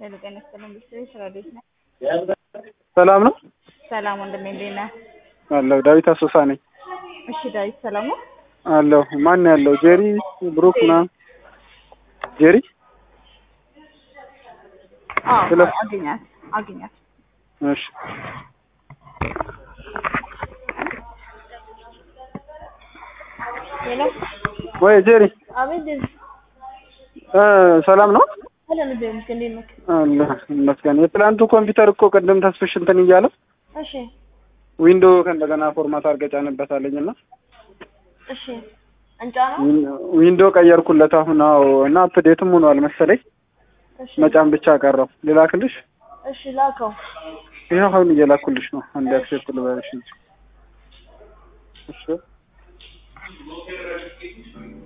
ሄሎ ጤና ይስጥልኝ ቤተሰቦች ስራ ቤት ነህ? ሰላም ነው ሰላም ወንድሜ እንዴት ነህ? አለሁ። ዳዊት አሶሳ ነኝ እሺ ዳዊት ሰላም ነው? አለሁ። ማን ያለው? ጄሪ ብሩክ ምናምን ጄሪ አዎ ስለ- አገኛት አገኛት እሺ ሄሎ ወይ ጄሪ አቤት ዴዚ እ ሰላም ነው ሰላም እንዴት ነህ? እንዴት ነህ? አለ ይመስገን። የትላንቱ ኮምፒውተር እኮ ቅድም ተስፍሽ እንትን እያለ እሺ ዊንዶ ከእንደገና ፎርማት አድርገህ ጫንበታለኝ እና እሺ እንጫ ነው ዊንዶ ቀየርኩለት አሁን። አዎ እና አፕዴትም ሆኗል መሰለኝ። እሺ መጫን ብቻ ቀረው። ልላክልሽ? እሺ ላከው ይኸው አሁን እየላኩልሽ ነው። አንድ አክሴፕት ልበልሽ እንጂ እሺ